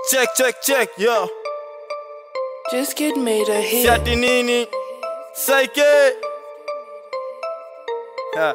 check check check yo Just get made a hit. siati nini saike Ha.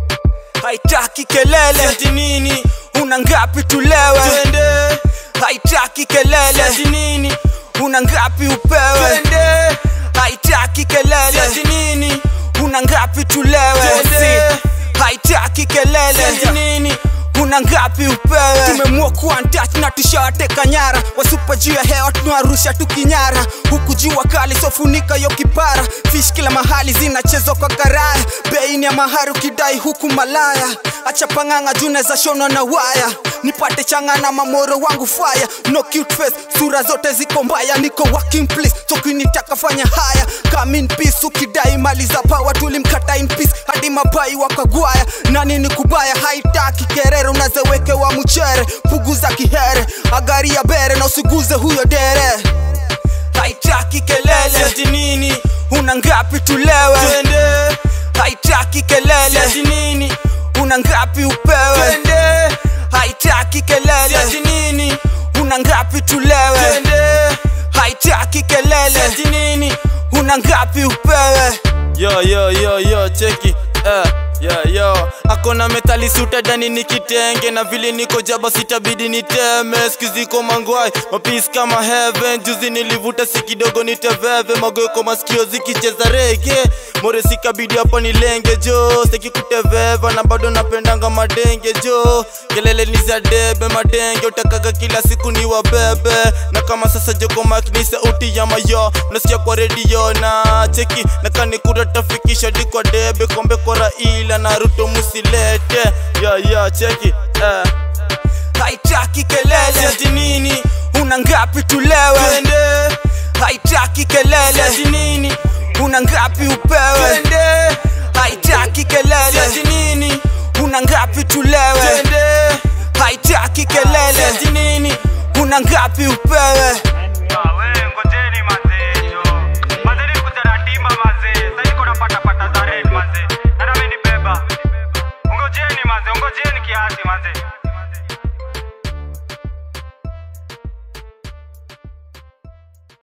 haitaki kelele siati nini una ngapi tulewe twende haitaki kelele siati nini una ngapi upewe twende haitaki kelele siati nini una ngapi tulewe Twende. haitaki kelele siati nini una ngapi upewe tumemua kuantach na tushawateka nyara wasupa juu ya hewa tunawarusha tukinyara huku jua kali sofunika yo kipara fish kila mahali zinachezwa kwa karaya beini ya mahari ukidai huku malaya acha pang'ang'a june za shonwa na waya nipate changana mamoro wangu fire no cute face sura zote ziko mbaya niko working place sokinitaka fanya haya come in peace ukidai mali za power tulimkata in peace hadi mabai wakagwaya nani ni kubaya haitaki kerere unazewekewa mchere puguza kihere agari ya bere na usiguze huyo dere haitaki kelele siati nini una ngapi tulewe twende haitaki kelele siati nini una ngapi upewe twende haitaki kelele siati nini una ngapi tulewe twende haitaki kelele siati nini una ngapi upewe yo yo yo yo cheki eh, yeah, yo akona metali sutadani ni kitenge na vile niko jaba sitabidi niteme skiziko mangwai mapis kama heaven juzi nilivuta si kidogo niteveve magoeko masikio zikicheza rege more sikabidi hapa nilenge jo steki kuteveva na bado napendanga madenge jo kelele ni za debe madenge utakaga kila siku ni wabebe na kama sasa joko mak ni sauti ya mayo nasikia kwa redio na cheki na kanikura tafikisha di kwa debe kombe kwa raila na ruto musilete ya ya cheki eh. haitaki kelele siati nini una ngapi tulewe twende haitaki kelele siati nini una ngapi upewe twende haitaki kelele siati nini una ngapi tulewe twende haitaki kelele siati nini una ngapi upewe